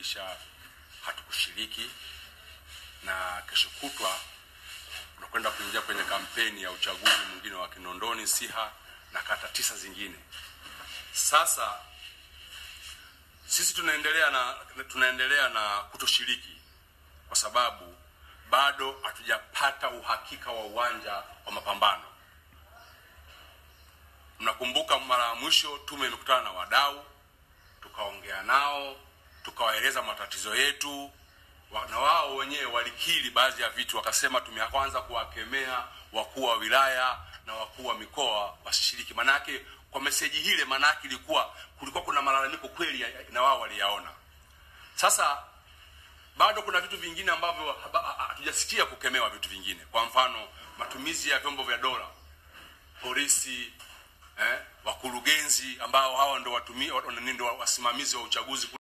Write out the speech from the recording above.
kuhakikisha hatukushiriki, na kesho kutwa tunakwenda kuingia kwenye kampeni ya uchaguzi mwingine wa Kinondoni, Siha na kata tisa zingine. Sasa sisi tunaendelea na tunaendelea na kutoshiriki kwa sababu bado hatujapata uhakika wa uwanja wa mapambano. Mnakumbuka mara ya mwisho tume imekutana na wadau, tukaongea nao, tukawaeleza matatizo yetu, wa- na wao wenyewe walikiri baadhi ya vitu, wakasema tumeanza kuwakemea wakuu wa wilaya na wakuu wa mikoa wasishiriki. Manake kwa meseji hile, manake ilikuwa kulikuwa kuna malalamiko kweli ya- na wao waliyaona. Sasa bado kuna vitu vingine ambavyo haba- ha- hatujasikia kukemewa, vitu vingine, kwa mfano matumizi ya vyombo vya dola, polisi, eh, wakurugenzi ambao hawa ndo watumi, ndo wasimamizi wa uchaguzi